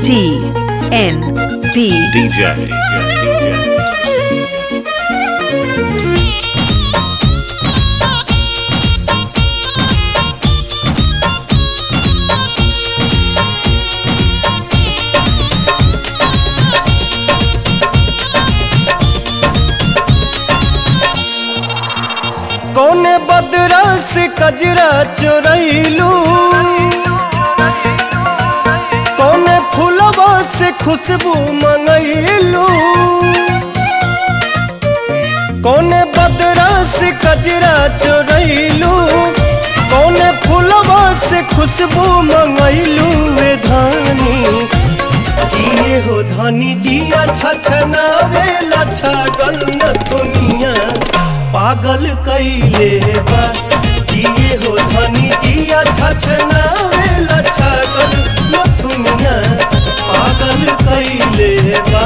T N P DJ. DJ. कौने बदरा से कजरा चोरैलू कौने फूलवा से खुशबू मंगैलू कौने बदरा से कजरा चोरैलू कौने फूलवा से खुशबू मंगैलू वे धानी किए हो धनी जिया छछनावे लछा गन्नथुनिया पागल कैले बा किए हो धनी जिया छछनावे लछा गन्नथुनिया पागल कैले बा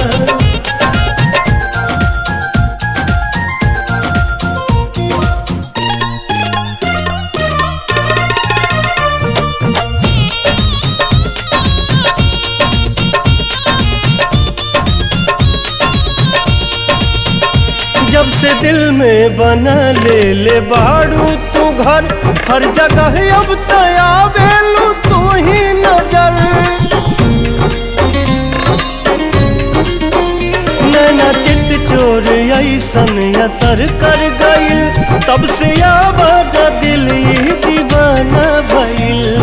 जब से दिल में बना ले ले बाड़ू तू घर हर जगह अब तया बेलू तू ही नजर नैना चित चोर ऐसन असर कर गइल तब से आवाज दिल ये दीवाना भइल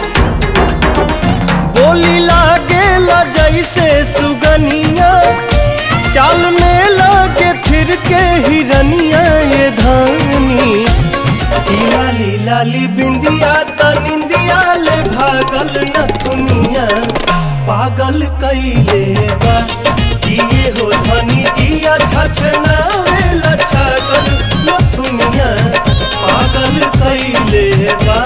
बोली लागेला जैसे सुगनिया चाल में लागे फिर के हिरनिया ये धानी ई लाली लाली बिंदिया त निंदिया ले भागल न दुनिया पागल कैले बा जिए हो धनी जिया छछना वेला छगल न दुनिया पागल कैले बा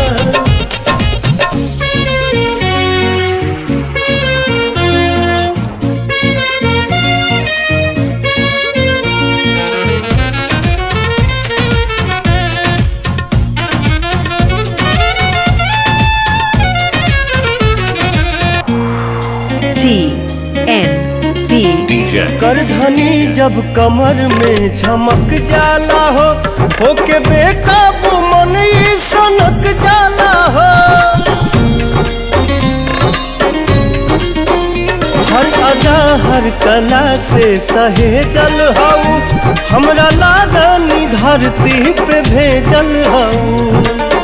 T N P DJ. कर धनी जब कमर में झमक जाला हो होके बेकाबू मन ई सनक जाला हो हर अदा हर कला से सहेजल हऊ हमरा लाडानी धरती पे भेजल हऊ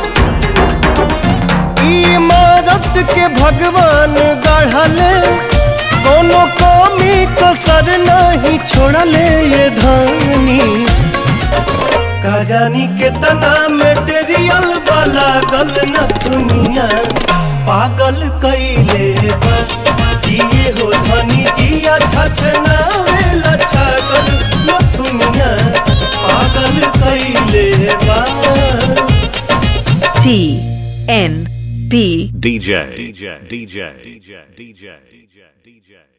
ई इमारत के भगवान गढ़ले कोनो कमी कसर नहीं छोड़ले ये धानी का जानी कितना मेटेरियल वाला गल न दुनिया पागल कैले बा जिए हो धनी जिया छछना वेला छगल न दुनिया पागल कैले बा T N P DJ. DJ. DJ. DJ. DJ. DJ.